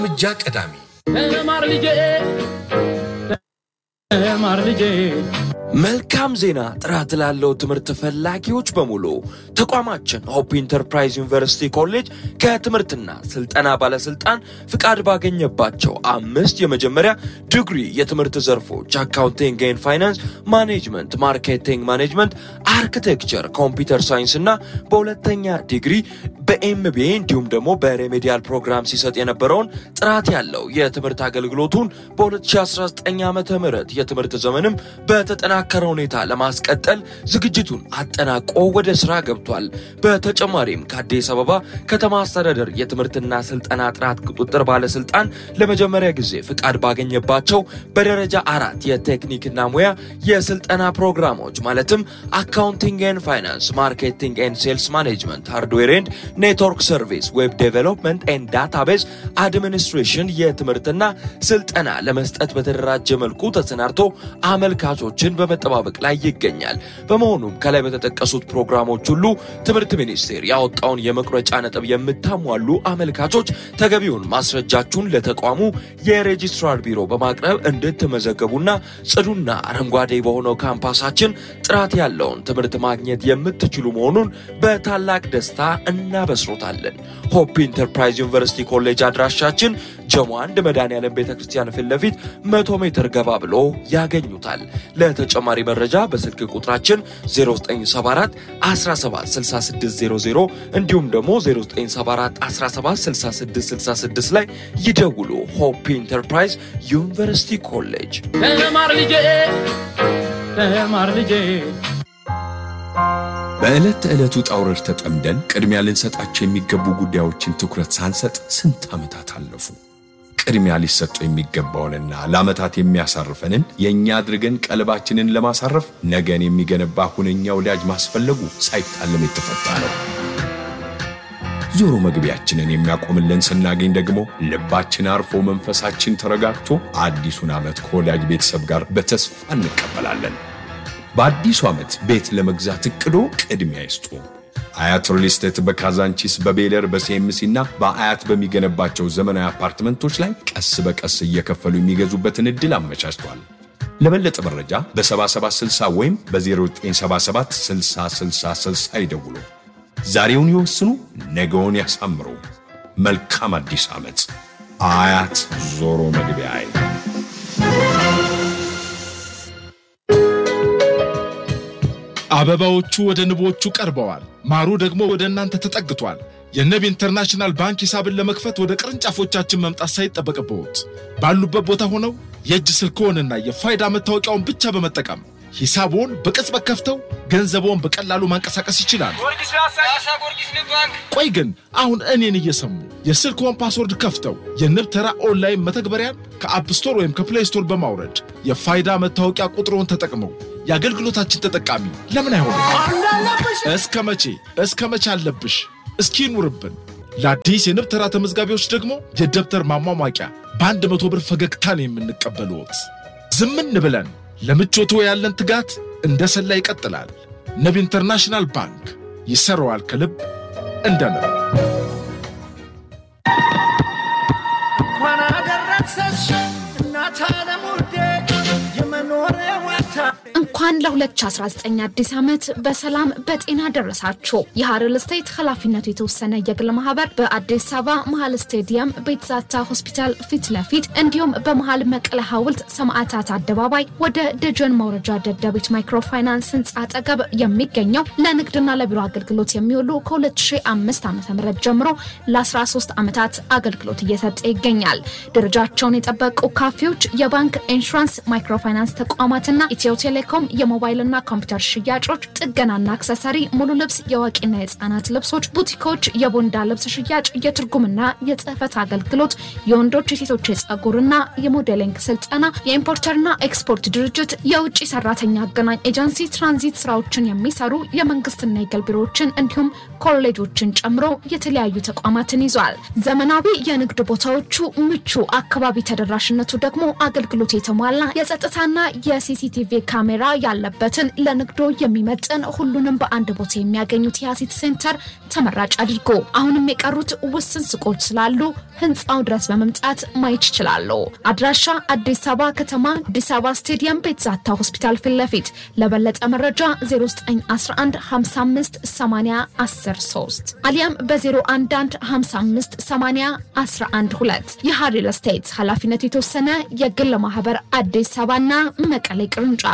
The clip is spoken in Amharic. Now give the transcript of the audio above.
እርምጃ ቀዳሚ ተማር ልጄ ተማር ልጄ መልካም ዜና ጥራት ላለው ትምህርት ፈላጊዎች በሙሉ ተቋማችን ሆፕ ኢንተርፕራይዝ ዩኒቨርሲቲ ኮሌጅ ከትምህርትና ስልጠና ባለስልጣን ፍቃድ ባገኘባቸው አምስት የመጀመሪያ ዲግሪ የትምህርት ዘርፎች አካውንቲንግ ኤንድ ፋይናንስ፣ ማኔጅመንት፣ ማርኬቲንግ ማኔጅመንት፣ አርኪቴክቸር፣ ኮምፒውተር ሳይንስ እና በሁለተኛ ዲግሪ በኤምቢኤ እንዲሁም ደግሞ በሬሜዲያል ፕሮግራም ሲሰጥ የነበረውን ጥራት ያለው የትምህርት አገልግሎቱን በ2019 ዓ ም የትምህርት ዘመንም በተጠናከረ ሁኔታ ለማስቀጠል ዝግጅቱን አጠናቆ ወደ ስራ ገብቷል። በተጨማሪም ከአዲስ አበባ ከተማ አስተዳደር የትምህርትና ስልጠና ጥራት ቁጥጥር ባለስልጣን ለመጀመሪያ ጊዜ ፍቃድ ባገኘባቸው በደረጃ አራት የቴክኒክና ሙያ የስልጠና ፕሮግራሞች ማለትም አካውንቲንግ ኤንድ ፋይናንስ፣ ማርኬቲንግ ኤንድ ሴልስ ማኔጅመንት፣ ሃርድዌር ኤንድ ኔትወርክ ሰርቪስ፣ ዌብ ዴቨሎፕመንት ኤንድ ዳታቤዝ አድሚኒስትሬሽን የትምህርትና ስልጠና ለመስጠት በተደራጀ መልኩ ተሰናድቶ አመልካቾችን በመጠባበቅ ላይ ይገኛል። በመሆኑም ከላይ በተጠቀሱት ፕሮግራሞች ሁሉ ትምህርት ሚኒስቴር ያወጣውን የመቁረጫ ነጥብ የምታሟሉ አመልካቾች ተገቢውን ማስረጃችሁን ለተቋሙ የሬጂስትራር ቢሮ በማቅረብ እንድትመዘገቡና ጽዱና አረንጓዴ በሆነው ካምፓሳችን ጥራት ያለውን ትምህርት ማግኘት የምትችሉ መሆኑን በታላቅ ደስታ እናበስሮታለን። ሆፕ ኢንተርፕራይዝ ዩኒቨርሲቲ ኮሌጅ አድራሻችን ጀሞ አንድ መድኃኔዓለም ቤተ ክርስቲያን ፊት ለፊት መቶ ሜትር ገባ ብሎ ያገኙታል። ለተጨማሪ መረጃ በስልክ ቁጥራችን 0974 176600 እንዲሁም ደግሞ 0974 176666 ላይ ይደውሉ። ሆፕ ኢንተርፕራይዝ ዩኒቨርሲቲ ኮሌጅ ተማር ልጄ ተማር ልጄ በዕለት ተዕለት ውጣ ውረድ ተጠምደን ቅድሚያ ልንሰጣቸው የሚገቡ ጉዳዮችን ትኩረት ሳንሰጥ ስንት ዓመታት አለፉ። ቅድሚያ ሊሰጡ የሚገባውንና ለዓመታት የሚያሳርፈንን የእኛ አድርገን ቀልባችንን ለማሳረፍ ነገን የሚገነባ ሁነኛ ወዳጅ ማስፈለጉ ሳይታለም የተፈታ ነው። ዞሮ መግቢያችንን የሚያቆምልን ስናገኝ ደግሞ ልባችን አርፎ መንፈሳችን ተረጋግቶ አዲሱን ዓመት ከወዳጅ ቤተሰብ ጋር በተስፋ እንቀበላለን። በአዲሱ ዓመት ቤት ለመግዛት እቅዶ ቅድሚያ ይስጡ። አያት ሪል ስቴት በካዛንቺስ በቤለር በሲኤምሲ እና በአያት በሚገነባቸው ዘመናዊ አፓርትመንቶች ላይ ቀስ በቀስ እየከፈሉ የሚገዙበትን ዕድል አመቻችቷል። ለበለጠ መረጃ በ7760 ወይም በ0977 6060 ይደውሉ። ዛሬውን ይወስኑ፣ ነገውን ያሳምሩ። መልካም አዲስ ዓመት። አያት ዞሮ መግቢያ አበባዎቹ ወደ ንቦቹ ቀርበዋል። ማሩ ደግሞ ወደ እናንተ ተጠግቷል። የንብ ኢንተርናሽናል ባንክ ሂሳብን ለመክፈት ወደ ቅርንጫፎቻችን መምጣት ሳይጠበቅብዎት ባሉበት ቦታ ሆነው የእጅ ስልክዎንና የፋይዳ መታወቂያውን ብቻ በመጠቀም ሂሳብዎን በቅጽበት ከፍተው ገንዘብዎን በቀላሉ ማንቀሳቀስ ይችላሉ። ቆይ ግን አሁን እኔን እየሰሙ የስልክዎን ፓስወርድ ከፍተው የንብ ተራ ኦንላይን መተግበሪያን ከአፕ ስቶር ወይም ከፕሌይ ስቶር በማውረድ የፋይዳ መታወቂያ ቁጥሮን ተጠቅመው የአገልግሎታችን ተጠቃሚ ለምን አይሆኑም? እስከ መቼ እስከ መቼ አለብሽ? እስኪ ይኑርብን። ለአዲስ የንብ ተራ ተመዝጋቢዎች ደግሞ የደብተር ማሟሟቂያ በአንድ መቶ ብር ፈገግታን የምንቀበልዎት። ዝምን ብለን ለምቾቶ ያለን ትጋት እንደ ሰላ ይቀጥላል። ንብ ኢንተርናሽናል ባንክ ይሰራዋል ከልብ እንደ ንብ። እንኳን አደረሰሽ እናት ዓለም ውዴ የመኖሪያ ዋታ እንኳን ለ2019 አዲስ ዓመት በሰላም በጤና ደረሳችሁ። የሀረር ስቴት ኃላፊነቱ የተወሰነ የግል ማህበር በአዲስ አበባ መሀል ስቴዲየም ቤትዛታ ሆስፒታል ፊት ለፊት እንዲሁም በመሀል መቀለ ሐውልት ሰማዕታት አደባባይ ወደ ደጀን መውረጃ ደደቢት ማይክሮፋይናንስ ህንፃ አጠገብ የሚገኘው ለንግድና ለቢሮ አገልግሎት የሚውሉ ከ2005 ዓ ም ጀምሮ ለ13 ዓመታት አገልግሎት እየሰጠ ይገኛል። ደረጃቸውን የጠበቁ ካፌዎች፣ የባንክ ኢንሹራንስ፣ ማይክሮፋይናንስ ተቋማትና ኢትዮ ቴሌኮም የሞባይልና ኮምፒውተር ሽያጮች፣ ጥገናና አክሰሰሪ፣ ሙሉ ልብስ፣ የአዋቂና የህፃናት ልብሶች፣ ቡቲኮች፣ የቦንዳ ልብስ ሽያጭ፣ የትርጉምና የጽህፈት አገልግሎት፣ የወንዶች የሴቶች የጸጉርና የሞዴሊንግ ስልጠና፣ የኢምፖርተርና ኤክስፖርት ድርጅት፣ የውጭ ሰራተኛ አገናኝ ኤጀንሲ፣ ትራንዚት ስራዎችን የሚሰሩ የመንግስትና የግል ቢሮዎችን እንዲሁም ኮሌጆችን ጨምሮ የተለያዩ ተቋማትን ይዟል። ዘመናዊ የንግድ ቦታዎቹ ምቹ፣ አካባቢ ተደራሽነቱ ደግሞ አገልግሎት የተሟላ የጸጥታና የሲሲቲቪ ካሜራ ያለበትን ለንግዶ የሚመጥን ሁሉንም በአንድ ቦታ የሚያገኙት የአሲት ሴንተር ተመራጭ አድርጎ አሁንም የቀሩት ውስን ሱቆች ስላሉ ህንፃው ድረስ በመምጣት ማየት ይችላሉ። አድራሻ አዲስ አበባ ከተማ አዲስ አበባ ስቴዲየም ቤትዛታ ሆስፒታል ፊት ለፊት። ለበለጠ መረጃ 0911558013 አሊያም በ011558012 የሃሪ ስቴት ኃላፊነቱ የተወሰነ የግል ማህበር አዲስ አበባና መቀሌ ቅርንጫፍ